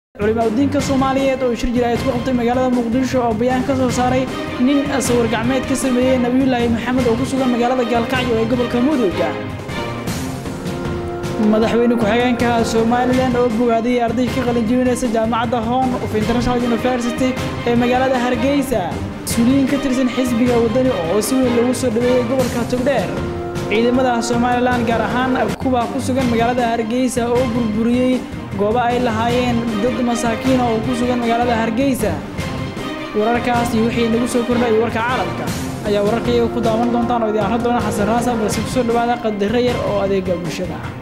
culimaadudiinka soomaaliyeed oo shir jiraayad ku qabtay magaalada muqdisho oo bayaan ka soo saaray nin sawir gacmeed ka sameeyey nebiyullaahi maxamed oo ku sugan magaalada gaalkacyo ee gobolka mudugga madaxweyne ku-xigeenka somalilan oo bogaadiyey arday ka qalinjibinaysa jaamacadda hon of international university ee magaalada hargeysa mas-uuliyiin ka tirsan xisbiga waddani oo si weyn loogu soo dhaweeyey gobolka togdheer ciidamada somalilan gaar ahaan kuwa ku sugan magaalada hargeysa oo burburiyey goobo ay lahaayeen dad masaakiina oo ku sugan magaalada hargeysa wararkaas iyo wixii nagu soo kordhay warka caalamka ayaa wararkaiyaga ku daawan doontaan oo idiin arran doona xasan raasa balse kusoo dhawaada qadaro yar oo adeega bulshada